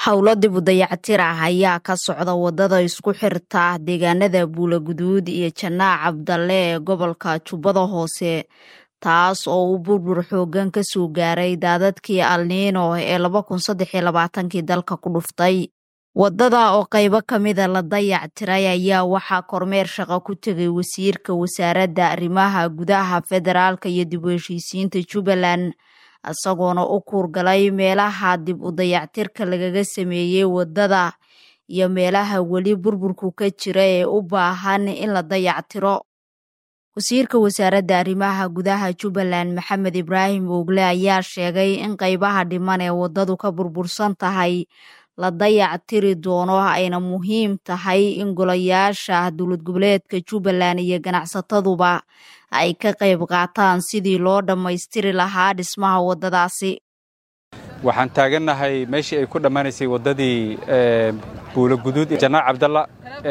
howlo dib u dayactir ah ayaa ka socda wadada isku xirta deegaanada buulaguduud iyo janaac cabdalle ee gobolka jubbada hoose taas oo uu burbur xoogan ka soo gaaray daadadkii alniino ee laba kun saddex iyo labaatankii dalka ku dhuftay wadada oo qaybo ka mida la dayac tiray ayaa waxaa kormeer shaqo ku tegay wasiirka wasaaradda arrimaha gudaha federaalka iyo dib u heshiisiinta jubbaland isagoona u kuurgalay meelaha dib u dayactirka lagaga sameeyey wadada iyo meelaha weli burburku ka jira ee u baahan in la dayactiro wasiirka wasaaradda arrimaha gudaha jubbaland maxamed ibraahim oogle ayaa sheegay in qaybaha dhiman ee wadadu ka burbursan tahay la dayac tiri doono ayna muhiim tahay in golayaasha dowlad goboleedka jubbaland iyo ganacsataduba ay ka qayb qaataan sidii loo dhammaystiri lahaa dhismaha waddadaasi waxaan taagannahay meeshii ay ku dhammaanaysay waddadii buulaguduud janaac cabdalla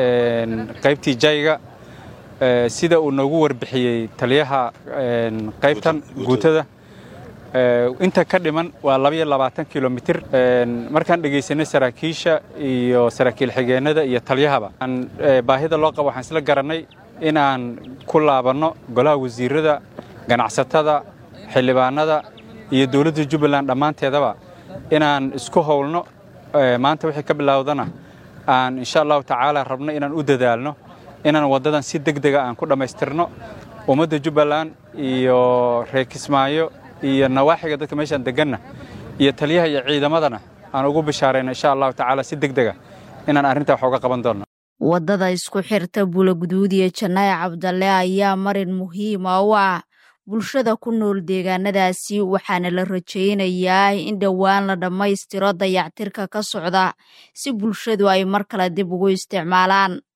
qaybtii jayga sida uu noogu warbixiyey taliyaha qaybtan guutada inta ka dhiman waa labaiyo labaatan kilomitir markaan dhegaysanay saraakiisha iyo saraakiil xigeennada iyo taliyahaba baahida loo qabo waxaan isla garannay inaan ku laabanno golaha wasiirada ganacsatada xildhibaanada iyo dowladda jubbaland dhammaanteedaba inaan isku howlno maanta wixii ka bilowdana aan insha allahu tacaala rabno inaan u dadaalno inaan waddadan si deg dega aan ku dhammaystirno ummadda jubbaland iyo reer kismaayo iyo nawaaxiga dadka meeshaan deganna iyo taliyaha iyo ciidamadana aan ugu bishaarayno insha allahu tacaala si deg dega inaan arrintaa wax uga qaban doonno waddada isku xirta buulaguduud iyo janaac cabdalle ayaa marin muhiima u ah bulshada ku nool deegaanadaasi waxaana la rajaynayaa in dhowaan la dhammaystiro dayactirka ka socda si bulshadu ay mar kale dib ugu isticmaalaan